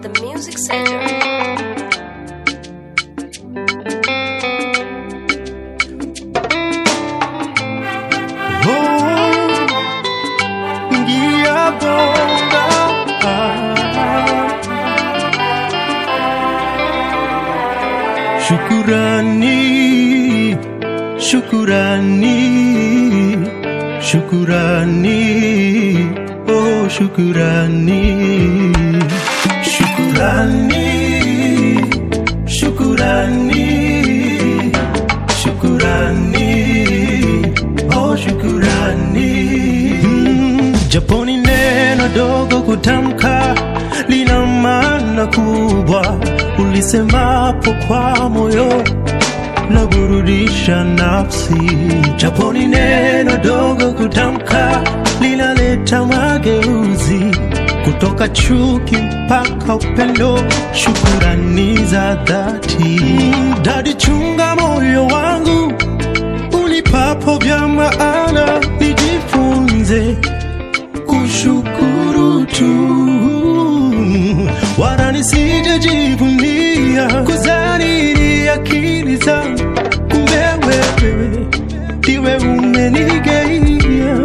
The Music Center. Ngia bonga Shukurani Shukurani Shukurani Oh shukurani Shukurani Shukurani Shukurani Oh shukurani mm, Japoni neno dogo kutamka lina maana kubwa, ulisemapo kwa moyo la burudisha nafsi. Japoni neno dogo kutamka linaleta mageuzi kutoka chuki mpaka upendo, shukurani za dhati. Dadi, chunga moyo wangu unipapo vya maana, nijifunze kushukuru tu, wala nisijajivunia kuzani akili zangu, kumbe wewe ndiwe umenigeia.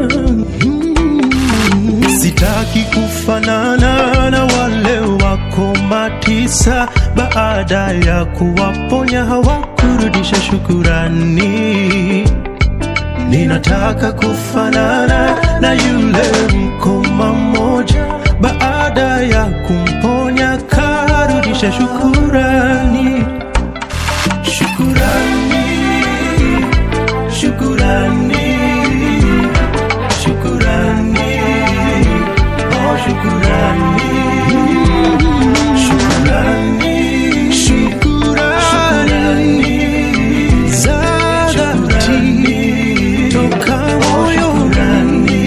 Mm. Sitaki kufanana na wale wako matisa, baada ya kuwaponya hawakurudisha shukurani. Ninataka kufanana na yule mkoma mmoja, baada ya kumponya karudisha shukurani. Shukurani, shukurani, shukurani, oh shukurani, shukurani, shukurani za dhati toka moyoni.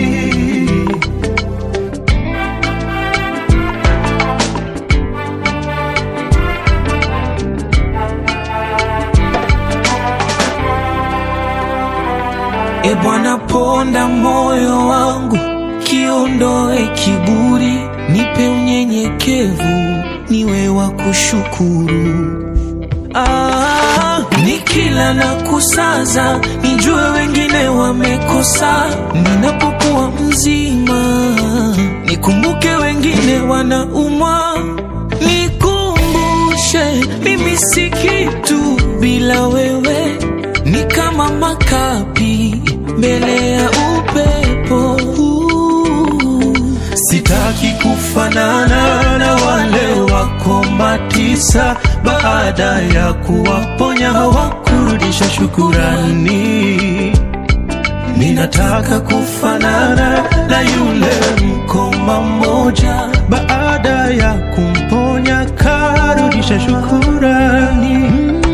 E Bwana, ponda moyo wangu, kiondoe kiburi, nipe unyenyekevu, niwe wa kushukuru. Ah, nikila na kusaza, nijue wengine wamekosa. Ninapokuwa mzima, nikumbuke wengine wanaumwa. Nikumbushe mimi si kitu bila wewe, ni kama makapi mbele ya upepo. Sitaki kufanana na wale wako matisa, baada ya kuwaponya hawakurudisha shukurani. Ninataka kufanana na yule mkoma mmoja, baada ya kumponya karudisha shukurani.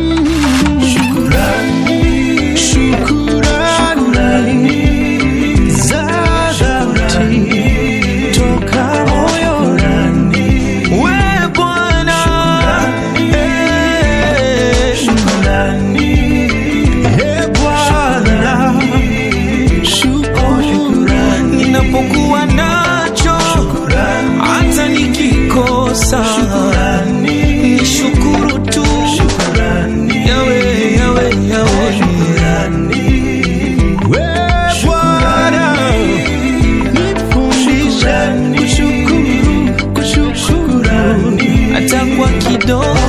Shukurani, shukurani za dhati toka moyoni. We Bwana, eh, Shukurani, eh Bwana, shukurani, ninapokuwa nacho hata nikikosa shukurani, nishukuru tu shukurani, yawe yawe yawe shukurani. We Bwana, nifundishe kushukuru, kushukuru, hata kwa kidogo